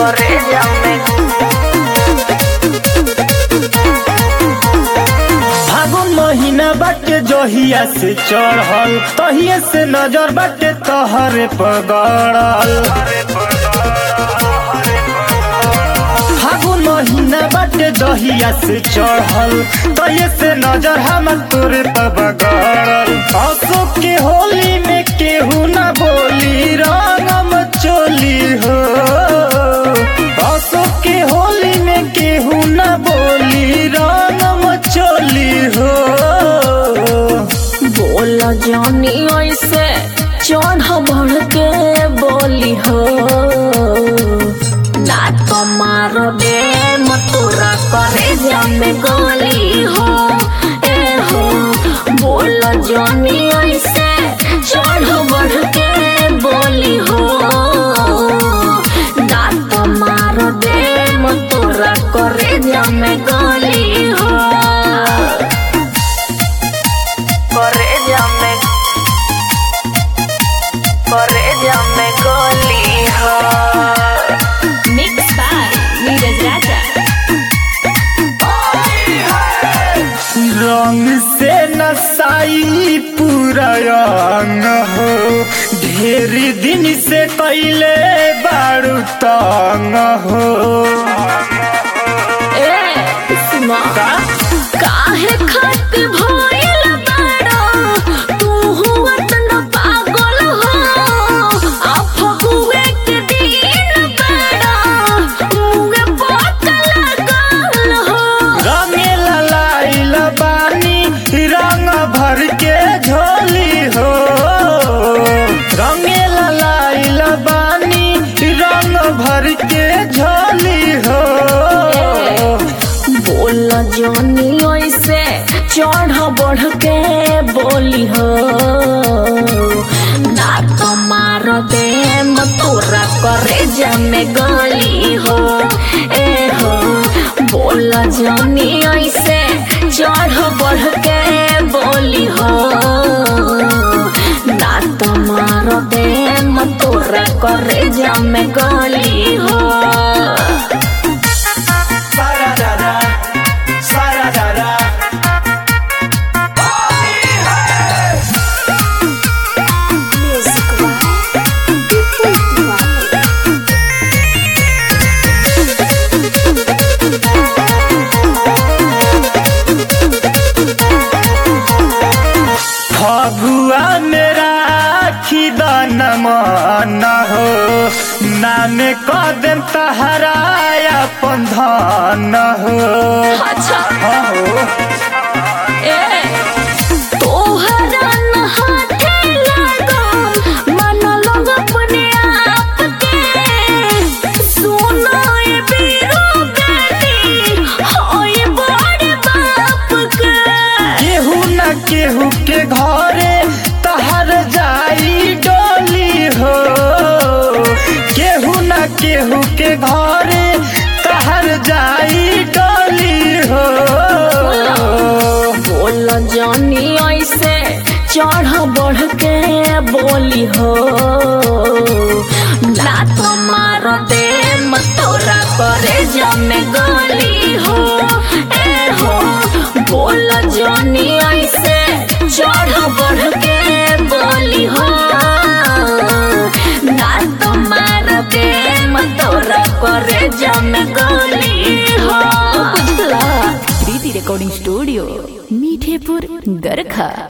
करे जामे फागुन महीना बाटे जहिया से चढ़ल तहिए से नजर बाटे तहरे पगड़ल फागुन महीना बाटे जहिया से चढ़ल तहिए से नजर हम तोरे पर बगड़ल अशोक के होली में केहू ना बोली रंगम चोली हो अशोक के होली में केहू ना बोली रंगम चोली हो बोल जानी ऐसे चढ़ बढ़ के बोली हो ना तो मार दे मतुरा करे जामे गोली हो ए हो बोल जानी ऐसे चढ़ बढ़ के बोली हो ना तो मार दे मतुरा करे जामे गोली हो करे जामे करे जामे गोली हो मिक्स बाय नीरज राजा रंग से नसाई पूरा अंग हो ढेर दिन से कैले बारू तंग हो ए सुना काहे खत भइल बाड़ो तू हुआ तना पागल हो आ फगुए के दिन बाड़ो मुगे बोतल लागल हो रंगे ललाइल बानी रंग भर के झोली हो रंगे ललाइल बानी रंग भर के झोली हो बोल जानी ऐसे चढ़ बढ़ के बोली हो ना तो मार दे मतोरा करे जमे गली हो ए हो बोल जानी ऐसे चढ़ बढ़ के बोली हो ना तो मार दे मतोरा करे जमे गली हो सारा दादा सारा दादा फगुआ मेरा खिदन मन हो नाम कदम तहराया पंधन हो अच्छा हो ए तोहरा न हाथे लागो मन लग अपने आप के सुनो ए बीरो गाती होए बड़े बाप के केहू न केहू के घरे तहर जाई डोली हो केहू न केहू के घरे तहर जाई डोली हो बोल जानी ऐसे चढ़ बढ़ के बोली हो ना तो मार दे मतोरा करे जमे गली हो ए हो बोल जानी ऐसे चढ़ बढ़ के बोली हो ना तो मार दे मतोरा करे जमे गली हो प्रीति रिकॉर्डिंग स्टूडियो मीठेपुर गरखा